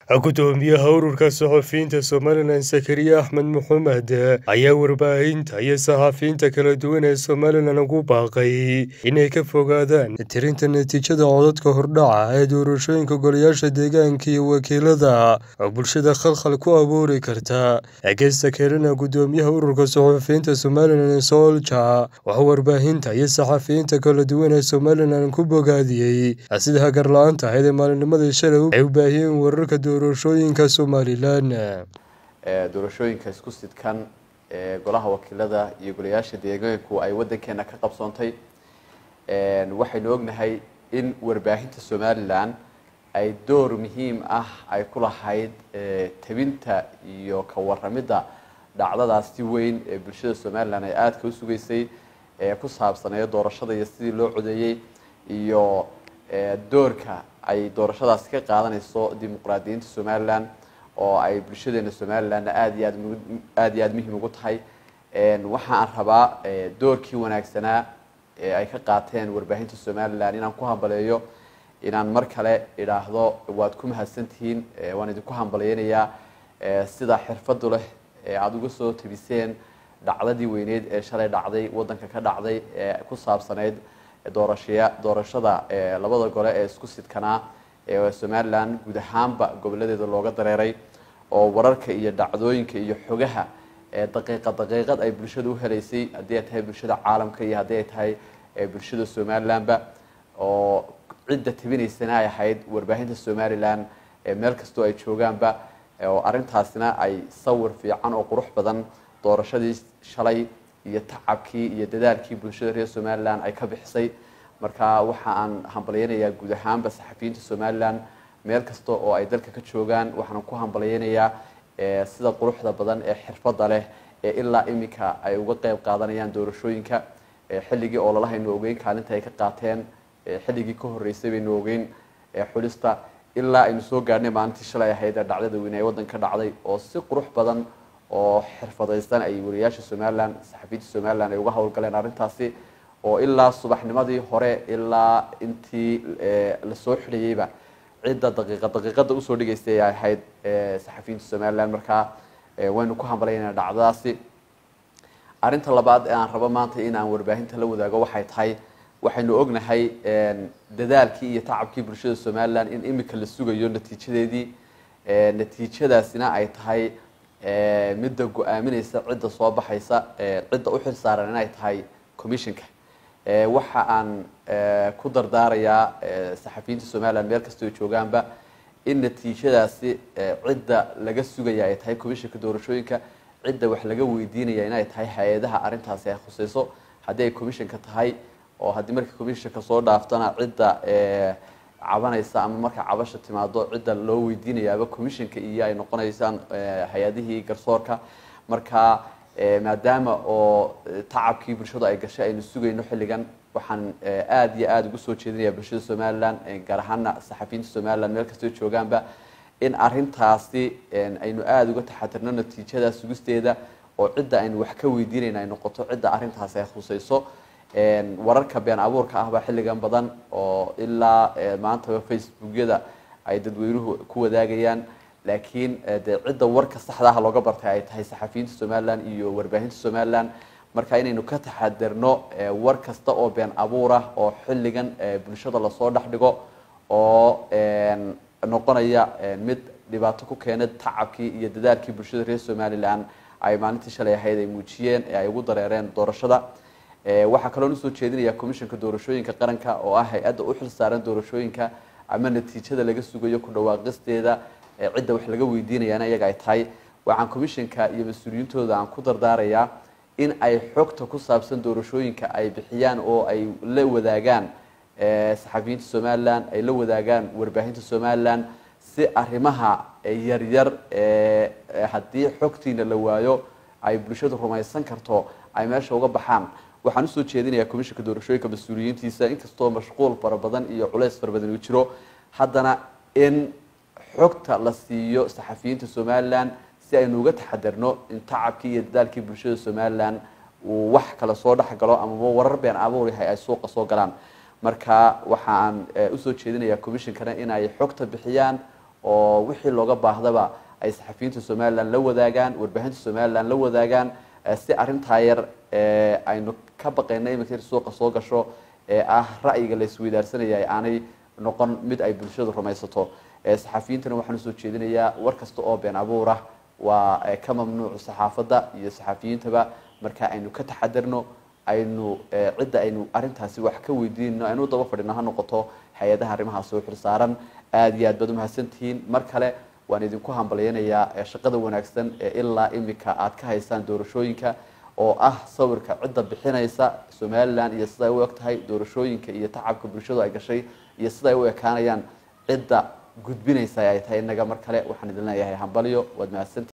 gudoomiyaha ururka saxafiyiinta somalilan sakariya axmed maxamed ayaa warbaahinta iyo saxafiyiinta kala duwan ee somalilan ugu baaqay inay ka fogaadaan tirinta natiijada codadka hordhaca ee doorashooyinka golayaasha deegaanka iyo wakiilada oo bulshada khalkhal ku abuuri karta agesta kelena gudoomiyaha ururka saxafiyiinta somalilan soolja waxaa warbaahinta iyo saxafiyiinta kala duwan ee somalilan ku bogaadiyey sida hagarla-aanta ahayd ee maalinimadii shalay ay u baahiyeen wararka doorashooyinka somalilan doorashooyinka isku sidkan ee golaha wakiilada iyo golayaasha deegaanku ay wadankeena ka qabsoontay waxaynu ognahay in warbaahinta somalilan ay door muhiim ah ay ku lahayd tabinta iyo ka waramidda dhacdadaas si weyn ee bulshada somalilan ay aadka u sugaysay ee ku saabsaneeyo doorashada iyo sidii loo codeeyey iyo doorka ay doorashadaasi ka qaadanayso dimuqraadiyiinta somalilan oo ay bulshadeena somalilanna aada iyo aad aada iyo aada muhiim ugu tahay waxaan rabaa doorkii wanaagsanaa ee ay ka qaateen warbaahinta somalilan inaan ku hambaleeyo inaan mar kale idhaahdo waad ku mahadsantihiin waan idinku hambaleynayaa sida xirfadu leh ee aada uga soo tabiseen dhacdadii weyneyd ee shalay dhacday wadanka ka dhacday ee ku saabsaneyd doorashaya doorashada labada gole ee isku sidkanaa ee somalilan guud ahaanba goboladeeda looga dareeray oo wararka iyo dhacdooyinka iyo xogaha daqiiqa daqiiqad ay bulshada u helaysay haddii ay tahay bulshada caalamka iyo haddii ay tahay bulshada somalilanba oo cidda tabinaysana ay ahayd warbaahinta somalilan meel kastoo ay joogaanba oo arrintaasina ay sawir fiican oo qurux badan doorashadii shalay iyo tacabkii iyo dadaalkii bulshada reer somalilan ay ka bixisay marka waxa aan hambalyeynayaa guud ahaanba saxafiyiinta somalilan meel kasta oo ay dalka ka joogaan waxaan ku hambalyeynayaa sida quruxda badan ee xirfadda leh ee ilaa iminka ay uga qeyb qaadanayaan doorashooyinka xilligii oo lalahaynu ogeyn kaalinta ay ka qaateen xilligii ka horreysay baynu ogeyn xulista ilaa aynu soo gaadhnay maalintii shalay ahayd ee dhacdada weyne ee waddanka dhacday oo si qurux badan oo xirfadaysan ay wariyaasha somalilan saxafiyiinta somalilan ay uga howlgaleen arrintaasi oo ilaa subaxnimadii hore ilaa intii lasoo xidhayeyba cidda daqiiqa daqiiqada usoo dhigaysay ay ahayd saxafiyiinta somalilan markaa waynu ku hambalayna dhacdadaasi arrinta labaad ee aan rabo maanta in aan warbaahinta la wadaago waxay tahay waxaynu ognahay dadaalkii iyo tacabkii bulshada somalilan in imika la sugayo natiijadeedii natiijadaasina ay tahay midda go-aamineysa cidda soo baxaysa cidda u xil saaran inay tahay commissionka waxa aan ku dardaarayaa saxafiyiinta somalilan meel kastoo joogaanba in natiijadaasi cidda laga sugaya ay tahay commissionka doorashooyinka cidda wax laga weydiinaya inay tahay hay-adaha arrintaasi ay khuseyso haddii ay commissionka tahay oo haddii marka commissionka soo dhaaftana cidda cabanaysa ama marka cabasha timaado cidda loo weydiinayaaba commissionka iyo ay noqonaysaan hay-adihii garsoorka marka maadaama oo tacabkii bulshadu ay gashay aynu sugayno xilligan waxaan aada iyo aada ugu soo jeedinaya bulshada somalilan gaar ahaana saxafiyiinta somalilan meel kastoo joogaanba in arintaasi aynu aada uga taxatirno natiijada sugisteeda oo cidda aynu wax ka weydiinayna ay noqoto cidda arrintaasi ay khuseyso wararka been abuurka ah baa xilligan badan oo ilaa maantaba facebookyada ay dadweynuhu ku wadaagayaan laakiin dee cidda warka saxdaha looga bartay ay tahay saxafiyiinta somalilan iyo warbaahinta somalilan marka inaynu ka taxadirno war kasta oo been abuur ah oo xilligan bulshada lasoo dhex dhigo oo noqonaya mid dhibaato ku keena tacabkii iyo dadaalkii bulshada reer somalilan ay maalintii shalay ahayd ay muujiyeen ee ay ugu dareereen doorashada waxaa kaloo usoo jeedinaya commissionka doorashooyinka qaranka oo ah hay-adda u xil saaran doorashooyinka ama natiijada laga sugayo ku dhawaaqisteeda cidda wax laga weydiinayana iyaga ay tahay waxaan commissionka iyo mas-uuliyiintooda aan ku dardaarayaa in ay xogta ku saabsan doorashooyinka ay bixiyaan oo ay la wadaagaan saxafiyiinta somalilan ay la wadaagaan warbaahinta somalilan si arrimaha yaryar haddii xogtiina la waayo ay bulshadu rumaysan karto ay meesha uga baxaan waxaan usoo jeedinayaa commissionka doorashooyinka mas-uuliyiintiisa inkastoo mashquul fara badan iyo culeys fara badan uu jiro haddana in xogta la siiyo saxafiyiinta somalilan si aynu uga taxadirno in tacabkii iyo dadaalkii bulshada somalilan uu wax kale soo dhex galo amaba warar been abuur yahay ay suuqa soo galaan marka waxaan usoo jeedinayaa commissionkana in ay xogta bixiyaan oo wixii looga baahdaba ay saxafiyiinta somalilan la wadaagaan warbaahinta somalilan la wadaagaan si arrintaa yar aynu ka baqayna iminka in suuqa soo gasho ee ah ra'yiga la isweydaarsanaya aanay noqon mid ay bulshadu rumaysato saxafiyiintana waxaan usoo jeedinayaa war kasta oo been abuurah waa ka mamnuuc saxaafadda iyo saxafiyiintaba marka aynu ka taxadarno aynu cidda aynu arrintaasi wax ka weydiinno aynu daba fadhino ha noqoto hay-adaha arrimaha soo xilsaaran aada iyo aad baad umahadsantihiin mar kale waan idinku hambalyaynayaa shaqada wanaagsan ee ilaa imika aad ka haysaan doorashooyinka oo ah sawirka cidda bixinaysa somalilan iyo sida ay u eg tahay doorashooyinka iyo tacabka bulshadu ay gashay iyo sida ay u ekaanayaan cidda gudbinaysa ay tahay innaga mar kale waxaan idin leeyahay hambalyo waad mahadsantihi